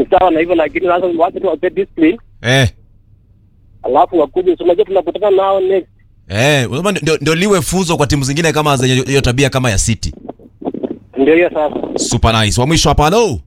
sawa na hivyo, lakini sasa wacha tu wape discipline, eh alafu wakuje. So unajua tunakutana nao next. eh unasema ndio, ndio liwe funzo kwa timu zingine kama zenye hiyo tabia kama ya City Ndio hiyo sasa. super nice wa mwisho hapa halo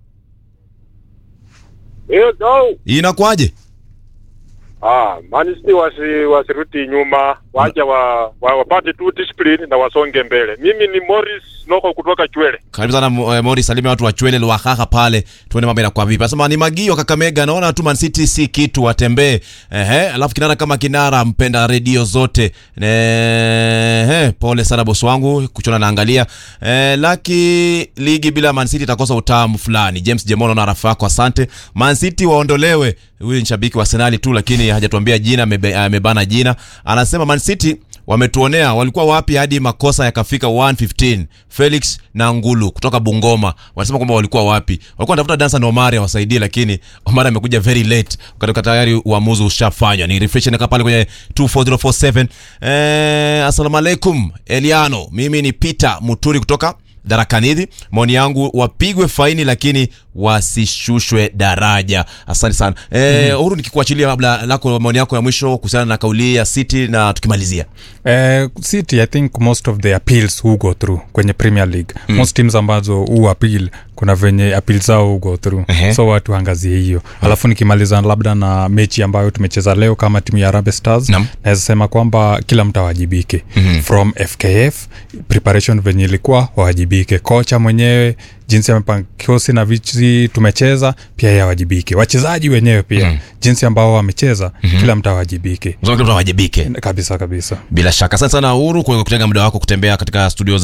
Hiyo no. inakuaje Ah, Man City wasi wasirudi nyuma, wacha wa, wa wapate tu discipline na wasonge mbele. Mimi ni Morris Loko kutoka Chwele. karibu sana eh, Mori salimia watu wa Chwele Lwahaha pale tuone mambo inakuwa vipi anasema ni magio Kakamega naona tu Man City si kitu watembee ehe alafu kinara kama kinara mpenda redio zote ehe pole sana bosi wangu kuchona naangalia eh, laki ligi bila Man City itakosa utamu fulani James Jemono na rafa yako asante Man City waondolewe huyu ni shabiki wa Arsenal tu lakini hajatuambia jina amebe- amebana jina anasema Man City wametuonea walikuwa wapi hadi makosa yakafika 115 Felix na Ngulu kutoka Bungoma wanasema kwamba walikuwa wapi walikuwa wanatafuta Dansan Omari awasaidie lakini Omari amekuja very late wakati tayari uamuzi ushafanywa ni refresh naka pale kwenye 24047 eh asalamu alaikum Eliano mimi ni Peter Muturi kutoka Darakanidhi, maoni yangu wapigwe faini lakini wasishushwe daraja. Asante sana eh, Uhuru, nikikuachilia labda lako maoni yako ya mwisho kuhusiana na kauli ya City na tukimalizia. Uh, City I think most of the appeals who go through kwenye Premier League mm. most teams ambazo hu appeal kuna venye appeal zao hu go through Ehe. so watu angazie hiyo alafu nikimaliza labda na mechi ambayo tumecheza leo kama timu ya Harambee Stars Naam. naweza sema kwamba kila mtu awajibike Mhm. from FKF preparation venye ilikuwa wawajibike kocha mwenyewe jinsi amepanga kikosi na vichi tumecheza pia yeye awajibike wachezaji wenyewe pia Mhm. jinsi ambao wamecheza kila mtu awajibike Unasema kila mtu awajibike. kabisa kabisa Bila shaka, asante sana Uhuru kwa kutenga muda wako kutembea katika studio